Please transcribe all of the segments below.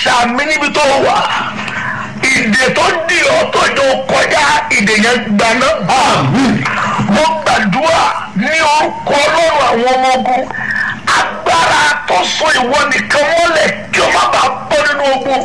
ṣàmì níbi tó wà ìdè tó di ọ́ tó jọ kọjá ìdè yẹn gbaná. mo gbàdúrà ní orúkọ ọlọ́run àwọn ọmọ ogun agbára tó so ìwọ nìkan mọ́lẹ̀ kí o má bàa bọ́ nínú ogun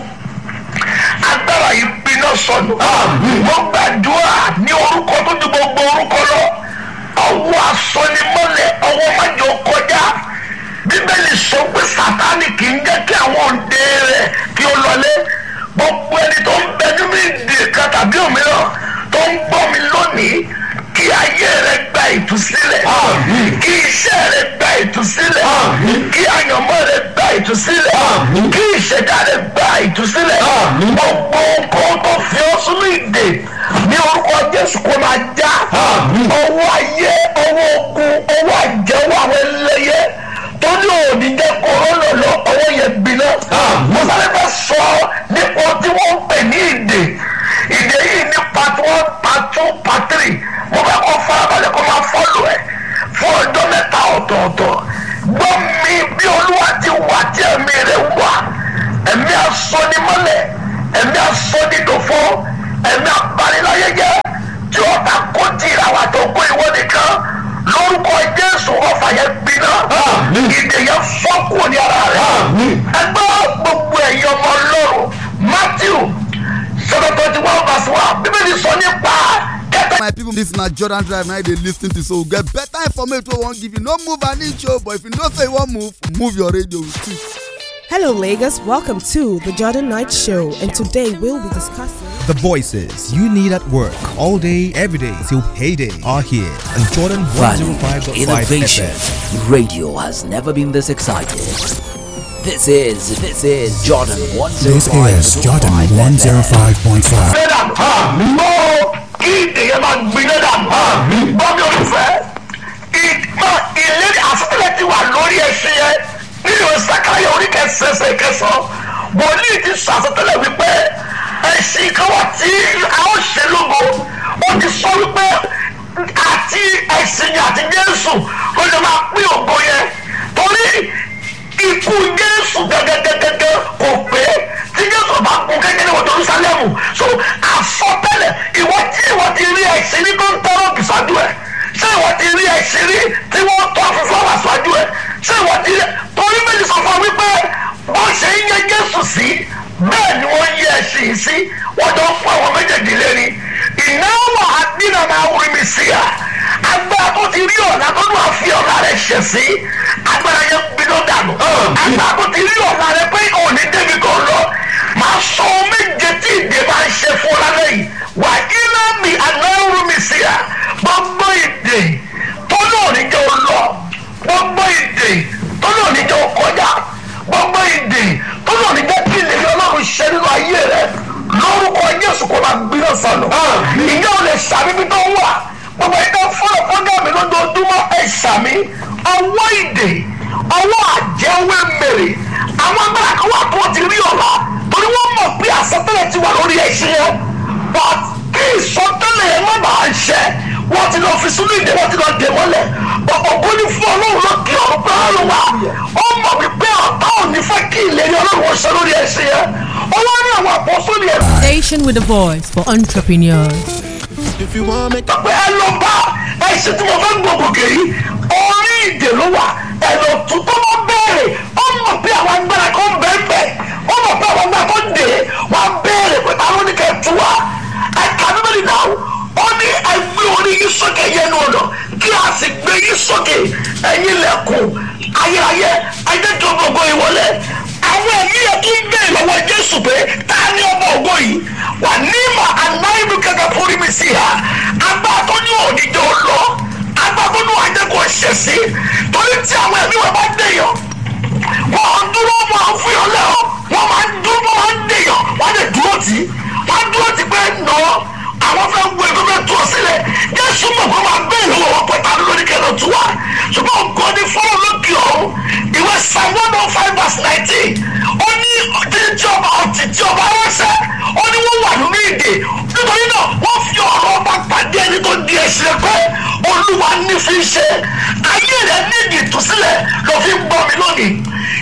agbára yìí gbiná sọnù. mo gbàdúrà ní orúkọ tó ju gbogbo orúkọ lọ ọwọ́ asọ́nimọ́lẹ̀ ọwọ́ májò kọjá bíbélì sọ pé sátánì kì í jẹ́ kí àwọn òde rẹ̀ kí ó lọlé gbogbo ẹni tó ń bẹ nínú ìdè kan tàbí òmíràn tó ń gbọ́ mi lónìí kí ayé rẹ gba ìtúsílẹ̀ kí iṣẹ́ rẹ gba ìtúsílẹ̀ kí àyànmọ́ rẹ gba ìtúsílẹ̀ kí ìṣẹ̀dá rẹ gba ìtúsílẹ̀ gbogbo nǹkan tó fi ọ́ sínú ìdè ní orúkọ jésù kó máa já ọwọ́ ayé ọwọ́ ogun ọwọ́ àjẹwọ́ àwọn ẹlẹ́yẹ tó ní òní jẹ́ kóró lọ ọwọ́ yẹn gbiná mo sáré fẹ́ sọ nípa tí wọ́n ń pè ní ìdè ìdè yìí ní part one part two part three mo fẹ́ kọ́ farabalẹ̀ kó máa fọ́lù ẹ̀ fún ọjọ́ mẹ́ta ọ̀tọ̀ọ̀tọ̀ gbọ́ mi bí olúwa ti wà tí ẹ̀mí rẹ̀ wà ẹ̀mí asọ́nimọ́lẹ̀ ẹ̀mí asọ́nidòfó ẹ̀mí abaniláyẹyẹ tí ó ta kó tìrà wà tó kó ìwọ nìkan lórúkọ jésù ọfà yẹn gbiná ìdè yẹn fọ́kù ní ara rẹ̀ ẹgbẹ́ gbogbo ẹ̀yọ́ ọmọ ọlọ́run matthew seven twenty one verse one bíbélì sọ nípa kẹtẹ. my people this na jordan drive na dey lis ten to so we get better information wey we wan give you no move an inch o but if you know say you wan move move your radio with two. Hello, Lagos. Welcome to the Jordan Night Show, and today we'll be discussing. The voices you need at work all day, every day till payday are here on Jordan Value, 105.5 innovation. FM. Radio has never been this excited. This is this is Jordan 105. This is Jordan 105.5. gbé dànù mọ kí ìdè yẹn máa gbiná dànù bọ́mí olùfẹ́ ìgbà ìlérí àfẹ́lẹ́ ti wà lórí ẹṣin yẹn nínú ìsàkáyọ̀ orí kẹsẹsẹ kẹsàn wòlíì ti sọ àsọtẹ́lẹ̀ wípé ẹṣin kan wà tí a ó ṣe lógo ó ti sọ wípé àti ẹṣin yẹn àti jésù ló lè máa pín ògo yẹn torí ikú jésù gẹ́gẹ́gẹ́gẹ́ kò pé tí jésù bá kú kékeré wọ jerusalem so àsọtẹ́lẹ̀ ìwọ tí ìwọ ti rí ẹ̀sìn ní tó ń tọrọ bìsàdù ẹ ṣé ìwọ ti rí ẹ̀sìn rí tí wọ́n tọ́ fúnfún wà síwájú ẹ ṣé ìwọ ti rí torí méjì sọ fún ọ wípé wọ́n ṣe ń yẹ jésù sí bẹ́ẹ̀ ni wọ́n yẹ ẹ̀sìn yìí sí wọ́n jọ fún àwọn méjèèjì lérí ìnáwó àdínà máa wúri mi sí à agbára tó ti rí ọ̀nà tó lù àfi ọ̀nà rẹ̀ ṣẹ̀ sí agbára yẹn gbiná dànù agbára tó ti rí ọ̀nà rẹ̀ pé òní débi kan lọ máa sọ ohun méje tí ìdè máa ń ṣe fún lálẹ́ yìí wà iná mi anáwó mi sí à gbogbo ìdè tó náà ní jẹ́ ó lọ gbogbo ìdè tó náà ní jẹ́ ó kọjá gbogbo ìdè tó náà ní jẹ́ kí ìlérí ọlọ́run ṣe nínú ayé rẹ̀ lórúkọ jésù kò máa gbiná sọnù ìyá ò lè ṣàbíbí tó wà gbogbo ẹgbẹ́ fúnra fúnra mi lójoojúmọ́ ẹ̀ ṣàmì ọwọ́ ìdè ọwọ́ àjẹwé mèrè àwọn agbára kan wà tó ti rí ọ̀la torí wọ́n mọ̀ pé àsọtẹ́lẹ̀ ti wà lórí ẹṣin yẹn but kí ìsọtẹ́lẹ̀ yẹn má bàa ṣẹ wọ́n ti lọ fi sínú ìdè wọ́n ti lọ dè mọ́lẹ̀ ògùn ní fún ọlọ́run ló kí ọ̀run pé ọlọ́run wà ó mọ̀ wípé ọ̀tá ò ní fẹ́ kí ìlérí ọlọ́run wọn ṣe lórí ẹṣin yẹn ó wá ní àwọn àpọ́sọ́lì ẹ̀ Station with a voice for entrepreneurs. If you want me pé ẹ lọ bá ẹṣin tí mo fẹ́ gbòkòkè yìí orí ìdè ló wà ẹ̀rọ tuntun ló bẹ̀rẹ̀ ó mọ̀ pé àwọn agbára kan bẹ́ẹ̀ bẹ́ẹ̀ ó mọ̀ pé àwọn agbára kan dè é wọ́n á bẹ̀rẹ̀ pé táwọn ní kẹ́ tú wa ẹ̀ka bíbélì náà ó ní ẹgbẹ́ orí yìí sókè yẹnu ọ̀nà kí a sì gbé yìí sókè ẹ̀yin lẹ̀kùn ayérayé ẹjẹ́ tó gbogbo ìwọlé àwọn ẹ̀mí yẹn tún bẹ̀rẹ̀ lọ́wọ́ jésù pé ta ni ọmọ ògo yìí wà ní mà anáìlú kẹkẹ fúri mi sí ha agbá tó ní òdìjọ lọ agbá tó ní àjẹkọ ṣẹṣẹ torí tí àwọn ẹ̀mí wọn bá dẹ̀yàn wọ́n dúró máa ń fún yàn lẹ́wọ̀ wọ́n máa ń dúró máa ń dẹ̀yàn wọ́n lè dúró tì í wọ́n dúró tì pé nà ọ́ àwọn fẹ́ wo ẹgbẹ́ fẹ́ tú ọ sílẹ̀ jésù mọ̀ pé wọ́n bẹ́ẹ̀ lọ́wọ́ wọn pẹ̀ta lórí kẹlẹ́ tú wa ṣùgbọ́n nǹkan ní fọ́lọ́ lókè ọ̀hún ìwé psalm one oh five verse nineteen ó ní títí ọba ọtí tí ọba ránṣẹ́ ó ní wọ́n wà nínú ìdè nítorí náà wọ́n fi ọ̀rọ̀ ọba pàdé ẹni tó di ẹ̀sìn pé olúwa ní fi ṣe ayé rẹ̀ ní ìdí ìtúsílẹ̀ ló fi ń gbọ́ mi lónìí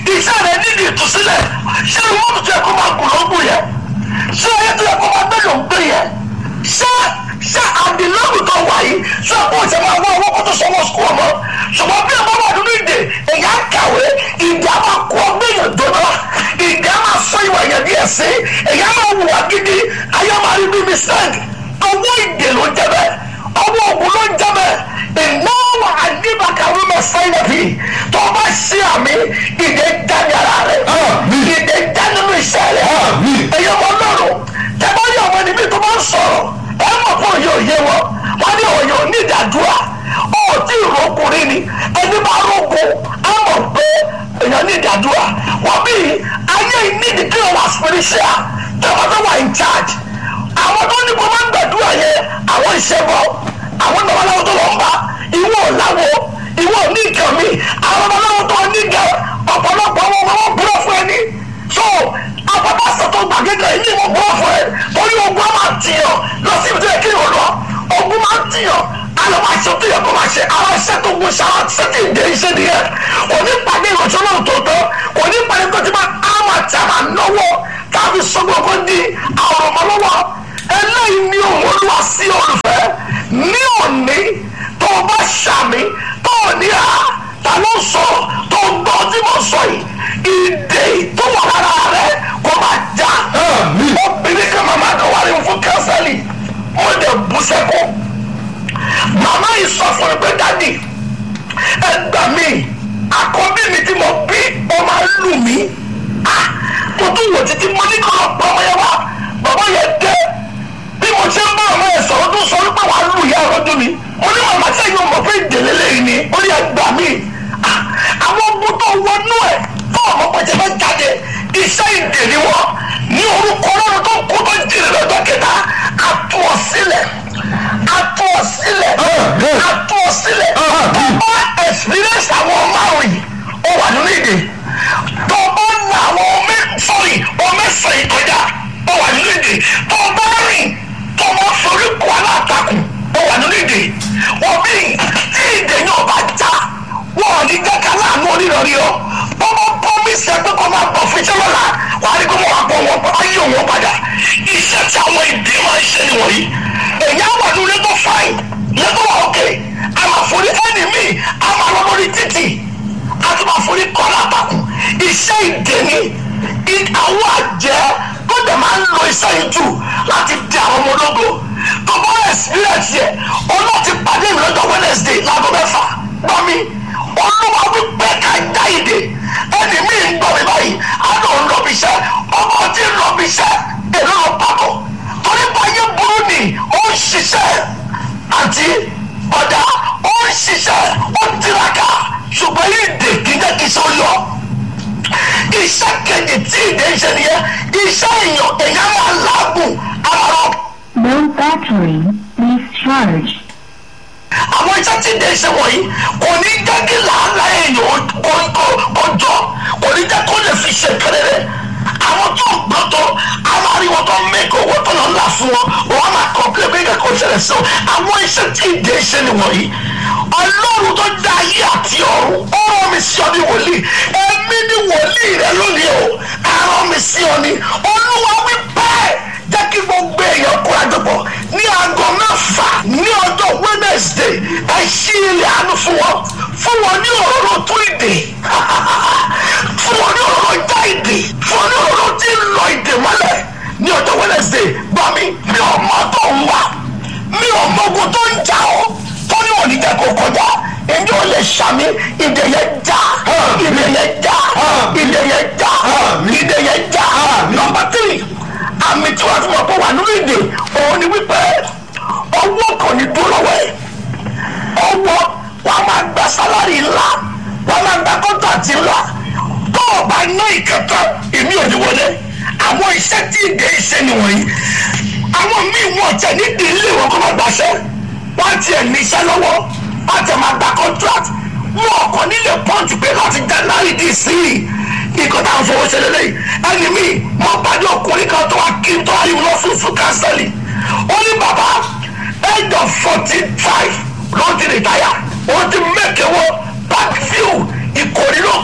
iṣẹ́ rẹ̀ nídìí ìtúsílẹ̀ ṣé wọ́n tún yẹ kó máa gùn lọ́gùn yẹn ṣé ayé tó yẹ kó máa gbé lòún gbé yẹn ṣé ṣé àdìlọ́gùn tó wà yìí ṣé kó ṣe máa wọ owó kó tó sanwó sukùl ọmọ ṣùgbọ́n bí ọmọ wà nínú ìdè èyà kàwé ìdí àmà kó gbẹ̀yàn dọ́nà ìdí àmà sọ ìwà yẹn bí ẹ̀sìn èyà máa wù wá gidi ayé máa rí bí mistake owó ìdè ló jẹ bẹ́ẹ̀ ọwọ́ ògùn ló jẹ bẹ́ẹ̀ ìnáwó àdìbàkàwé mẹ́sàn-án nàbí tó bá ṣe àmì ìdè jáde ara rẹ̀ ìdè jáde nínú iṣẹ́ rẹ̀ ẹ̀yọ́ ọmọ lọ́rùn tẹ́gbọ́ yẹ ọmọ níbi tó bá ń sọ̀rọ̀ ẹ mọ̀ fún òye òye wọn wọ́n ní òye òní ìdádúrà ó tí ìrọ́kùnrin ni ẹni bá rògbò á mọ̀ pé èèyàn ní ìdádúrà wọ́n bí ayé ìnídìí kí wọ́n wà spiritual tẹ́wọ́ tó wà in charge àwọn tó ní kó máa ń gbàdúrà yẹn àwọn ìṣẹ́bọ̀ àwọn babaláwo tó lọ ń bá ìwọ làwọ ìwọ ní nǹkan mi àwọn babaláwo tó ní nǹkan ọ̀pọ̀lọpọ̀ àwọn ọmọ wọn búrọ̀ fún ẹni so àpapàṣẹ tó gbàgede yìí wọn búrọ̀ fún ẹ torí ogun á máa tìyàn lọ sí ibi tó yẹ kí yóò lọ ogun máa tìyàn alọ́ máa ṣe tó yẹ kó máa ṣe àwọn iṣẹ́ tó gun ṣáà sẹ́tì ìdè iṣẹ́ nìyẹn kò ní pàdé ìrọ̀ṣọ́ náà tó tọ́ kò ní pàdé tó ti máa á máa tẹ̀ máa náwó tàbí sọ́gbọ́n kó di àwọn ọmọ lọ́wọ́ eléyìí ni òun olúwa sí olùfẹ́ ní òní tó o bá ṣàmì tó o ní a ta ló sọ tó o gbọ́ tí mo sọ yìí ìdè tó wà lára rẹ kó máa já obìnrin kan màmá kan wà ní fún kánsẹ́lì wọ́n dẹ̀ bú sẹ́kọ̀ọ́ màmá yìí sọ fún mi pé dádì ẹ gbà mí àkọ́bí mi tí mo bí ó máa lù mí mo tún wò títí mo ní kọ́ lọ pa ọmọ yẹn wá bàbá yẹn dé bí mo ṣe ń bá ọmọ yẹn sọ̀rọ̀ tó sọ wípé wàá lù yá ọ̀rọ̀ mi mo ní màmá sẹ́yìn ọmọ pé ìdèlè lẹ́yìn ni ó ní ẹgbà mí àwọn ogun tó wọnú ẹ̀ tó ọmọ pẹ̀jẹ́ bá jáde iṣẹ́ ìdè ni wọ́n ní orúkọ ọlọ́run tó kú tó jìnnà lọ́jọ́ kẹta àtú ọ sílẹ̀ àtú ọ sílẹ̀ àtú ọ sílẹ̀ tó bá experience àwọn márùn yìí ó wà nínú ìdè tó bá na àwọn ọmọ sọrí ọmọ ẹsẹ̀ ìkọjá ó wà nínú ìdè tó bá rìn tó bá forí kọ alátakùn ó wà nínú ìdè wọ́n bí tí ìdè yóò bá já wọ́n ò ní jẹ́ ká láàánú onírọ̀rí ọ bọ́bọ́ pọ́mísì ẹgbẹ́ kan máa bọ̀ fún iṣẹ́ lọ́la wà á rí kó mọ̀ wá bọ̀ wọn ayé wọn padà iṣẹ́ tí àwọn ìdè máa ń ṣe nìwọ̀nyí èyí á wà ní lẹ́tọ̀ fáìn lẹ́tọ̀ wà ókè a máa forí ẹni míì a máa lọ lórí títì a tún máa forí kọ́ lápapọ̀ iṣẹ́ ìdè ni àwọn àjẹ́ tó dẹ̀ máa ń lo iṣẹ́ yìí jù láti di àwọn ọmọ ológo tó bá experience yẹ ọlọ́ọ̀tì pàdé mi lọ́jọ́ Wednesday láago mẹ́fà gbọ́ mi olúwa wípé ká dá ìdè ẹni mi ń gbọ́ mi báyìí àná ń lọ bí iṣẹ́ ọmọ tí ń lọ bí iṣẹ́ èrò lọ pàkọ́ torí báyé burú ni ó ń ṣiṣẹ́ àti ọ̀dà ó ń ṣiṣẹ́ ó ń tiraka ṣùgbọ́n ìdè kì í jẹ́ kí iṣẹ́ ó yọ iṣẹ́ kejì tí ìdè ń ṣe nìyẹn iṣẹ́ èèyàn èèyàn máa láàgùn àmọ́ No battery, please charge. àwọn iṣẹ́ tí ìdè ṣe wọ̀nyí kò ní jẹ́ kí làálàá èèyàn kọjọ́ kò ní jẹ́ kó lè fi ṣe kẹrẹrẹ àwọn tó ń gbọ́ tó àwọn ariwo tó ń mẹ́kọ̀ owó tó lọ ńlá fún wọn wọ́n máa kọ́ pé bí kò ṣẹlẹ̀ sí wọn àwọn iṣẹ́ tí ìdè ṣe nìwọ̀nyí ọlọ́run tó dá ayé àti ọ̀run ó rán mi sí ọ ní wòlíì ẹ̀mí ní wòlíì rẹ lónìí o àrán mi sí ọ ní olúwa wí bẹ́ẹ̀ jẹ́ kí gbogbo èèyàn kóra jọpọ̀ ní aago mẹ́fà ní ọjọ́ wednesday ẹ ṣí ilẹ̀ àánú fún wọn fún wọn ní òróró tó ìdè fún wọn ní òróró já ìdè fún wọn ní òróró tí ń lọ ìdè mọ́lẹ̀ ní ọjọ́ wednesday gbọ́ mi mi ò mọ tó ń wá mi ò mọ ogun tó ń jà ọ́ tó ní òní jẹ́ kó kọjá ẹni ò lè ṣàmì ìdè yẹn já ìdè yẹn já ìdè yẹn já ìdè yẹn já nọ́mbà tírì àmì tí wọ́n ti mọ̀ pé wà nínú ìdè òun ni wípé ọwọ́ kan ní dúró lọ́wọ́ ẹ̀ ọwọ́ wà á máa gba sálárì ńlá wà á máa gba kọ́ńtàtì ńlá tó o bá ná ìkẹta èmi ò ní wọlé àwọn iṣẹ́ tí ìdè iṣẹ́ nìwọ̀nyí àwọn míì wọ́n tẹ̀ nídìí ilé wọn kó máa gbàṣẹ́ wọ́n tiẹ̀ ní iṣẹ́ lọ́wọ́ wọ́n tẹ̀ máa gba contract wọn kò nílé pọ́ǹtì pé láti january dì sí i nǹkan tá à ń fowó ṣe lélẹ́yìn ẹni mi mo pàdé ọkùnrin kan tó wá kí n tó ayé lọ fún fún kánsẹ́lì ó ní bàbá age of forty five ló ti rìtáyà ó ti mẹ́kẹ̀wọ́ backview ìkòrí ló kọ́ ilé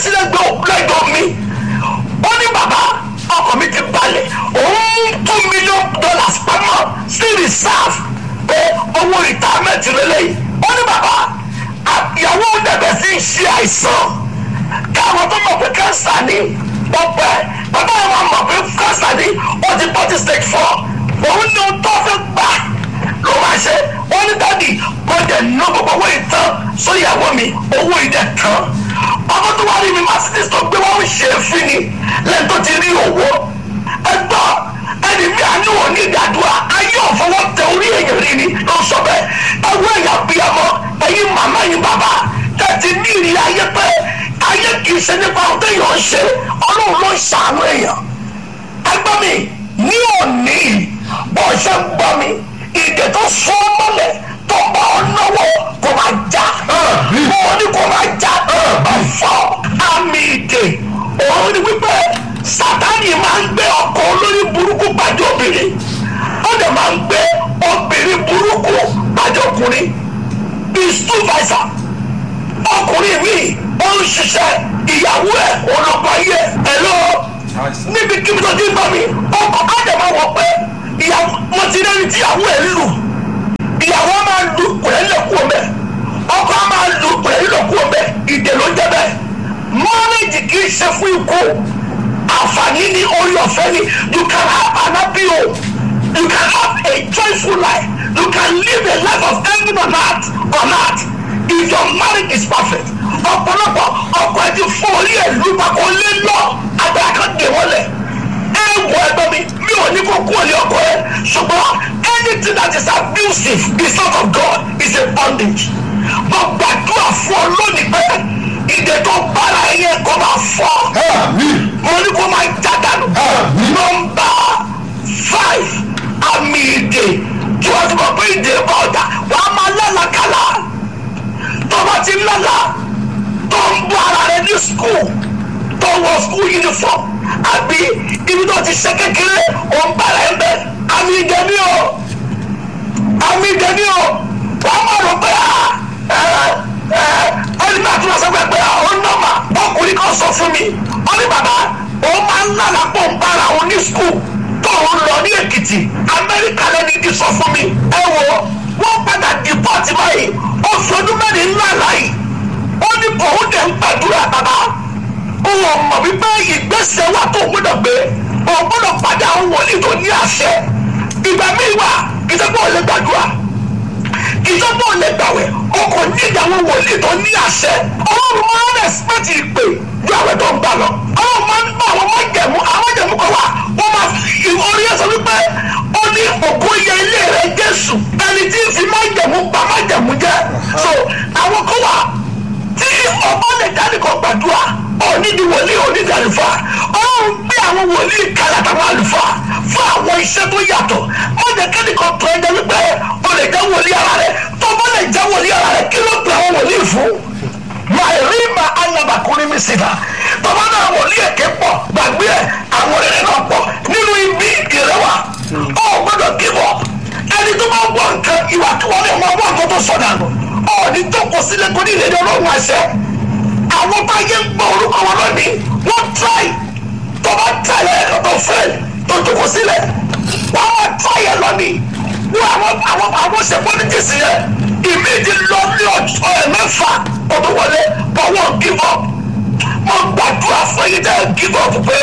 sílẹ̀ lẹ́gbọ̀n mi ó ní bàbá ọkọ̀ mi ti balẹ̀ òun two million dollars pamọ́ sí reserve pé owó retirement lélẹ́yìí ó ní bàbá ìyàwó dẹ̀bẹ̀ sí ń ṣe àìsàn káwọn tó mọ̀ pé cancer ni ọ̀pẹ bàbá àwọn mọ̀ pé cancer ni ó ti bọ́ ti stage four òun ní ohun tó fẹ́ gbà ló máa ṣe ó ní dádì mo dẹ̀ ná gbogbo owó ìtàn sóyàwó mi owó ìdẹ̀ tán ọkọ tó wá rí mi mercedes tó gbé wọn ṣe é fún ni lẹ́yìn tó ti rí owó ẹgbọ́ ẹni mi àánú òní ìdádúrà ayé ọ̀fọwọ́ tẹ orí èèyàn rí ni ló sọ bẹ́ẹ̀ ẹwọ́ ẹ̀yà bíyàmọ́ ẹ̀yin màmá yín bàbá tẹ̀tí ní ìrì ayé pé ayé kìí ṣe nípa ohun téèyàn ń ṣe ọlọ́run ló ń ṣàánú èèyàn ẹgbẹ́ mi ní òní bó ṣe ń gbọ́ mi ìdè tó sún mọ́lẹ̀ tó bá ọ náwó kó máa já mo ní kó máa já ọ̀fọ̀ àmì ìdè òun ni wípé sátani máa ń gbé ọkọ̀ olórí burúkú pàdé obìnrin ó dẹ̀ máa ń gbé obìnrin burúkú pàdé ọkùnrin is two versa ọkùnrin mi ó ń ṣiṣẹ́ ìyàwó ẹ̀ ọlọ́pàá ayé ẹ̀ lọ níbi kí tó ti bá mi ọkọ̀ ádàmà wọ̀ pé ìyàwó mo ti rẹ́ni tí ìyàwó ẹ̀ lù ìyàwó máa lu pẹ̀lẹ́ lẹ́kùn ọ̀bẹ ọkọ̀ máa lu pẹ̀lẹ́ lẹ́kùn ọ̀bẹ ìdè ló jẹ́ bẹ́ẹ̀ mọ́rẹ́jì kì í ṣe fún ikú àǹfààní ní orí ọ̀fẹ́ ni you can have an happy home you can have a joyful life you can live a life of heaven on earth on earth if your marriage is perfect ọ̀pọ̀lọpọ̀ ọkọ̀ ẹ ti fún orí ẹ̀ lù pàkó lé lọ agbára kan dè wọlé ẹ wọ ẹgbẹ́ mi mi ò ní kó kú òní ọkọ̀ ẹ ṣùgbọ́n anything that is abusive is not of God is a bondage mo gbàdúrà fún ọ lónìí pé ìdè tó bára ẹyẹ kó máa fọ́ mo ní kó máa já dànù nọ́mbà five àmì ìdè tí wọ́n ti mọ̀ pé ìdè bá ọ̀dà wàá máa lálàkàlà tó bá ti lálà tó ń bọ́ ara rẹ ní skul tó wọ skul uniform àbí ibi tó ti ṣe kékeré ò ń bára ẹ bẹ àmì ìdè ni o àmì ìdè ni o wàá máa rò pé ẹni náà tún lọ sọ pé ó nọ́mà ọkùnrin kan sọ fún mi ó ní bàbá ó máa ń lálà pọ̀ ń bára òun ní skul tó ń lọ ní èkìtì amẹ́ríkà lẹ́ni ti sọ fún mi ẹ wo wọ́n padà dìpọ́tì báyìí oṣù ọdún mẹ́rin ńlá láyìí ó ní òun dẹ̀ ń gbàdúrà bàbá òun mọ̀ wípé ìgbésẹ̀ wà tó gbọ́dọ̀ gbé òun gbọ́dọ̀ padà àwọn wòlíì tó ní àṣẹ ìgbà míì wà ìjọba ò lè gbàdúrà ìjọba ò lè gbàwẹ̀ ọkọ̀ ní ìyàwó wòlíì tó ní àṣẹ ọlọ́run máa ń rẹ̀sípẹ́tì ìpè ju àwẹ̀ tó ń gbà lọ ọlọ́run máa ń bá àwọn májẹ̀mú àwọn májẹ̀mú kan wà wọ́n máa orí ẹ̀sọ́ wípé ó ní òkú yẹ ilé rẹ̀ jésù ẹni tí ń fi májẹ̀mú pa májẹ̀mú jẹ́ so àwọn kan wà tí ọba lè dání kan gbàdúrà onídìí wòlíì onídìí àlùfáà ọlọ́run gbé àwọn wòlíì kalẹ̀ àtàwọn àlùfáà fún àwọn iṣẹ́ tó yàtọ̀ wọ́n jẹ́ kẹ́nìkan tó ẹjẹ́ wípé o lè jẹ́ wòlíì ara rẹ̀ tó bá lè jẹ́ wòlíì ara rẹ̀ kí ló pe àwọn wòlíì fún máa rí ma alábàkúrin mi sí ta tọ́ba náà wòlíì èké pọ̀ gbàgbé ẹ̀ àwọn rere náà pọ̀ nínú ibi ìrẹwà ọ̀ gbọ́dọ̀ kíbọ̀ ẹni tó máa wọ nǹkan ìwà tí wọ́n lè mọ ọgbọ́n nǹkan tó sọ̀dà nù ọ̀ ní tó kọ sílẹ̀ kó ní ìrẹ́lẹ̀ ọlọ́run àṣẹ àwọn bá yẹ ń gbọ́ orúkọ wọn lónìí wọ́n tíráì tọ́ba tíráì ẹ̀rọ tó fẹ́ tó jókòó sílẹ̀ wọ́n máa tíráì ẹ̀ lónìí wọ́n àwọn àwọn àwọn ṣe pọ́lítíìsì yẹn ìmíjì lọ ní ọjọ́ ẹ̀ mẹ́fà ọdún wọlé but wọ́n give up mo gbàdúrà fún yín dẹ́ give up pé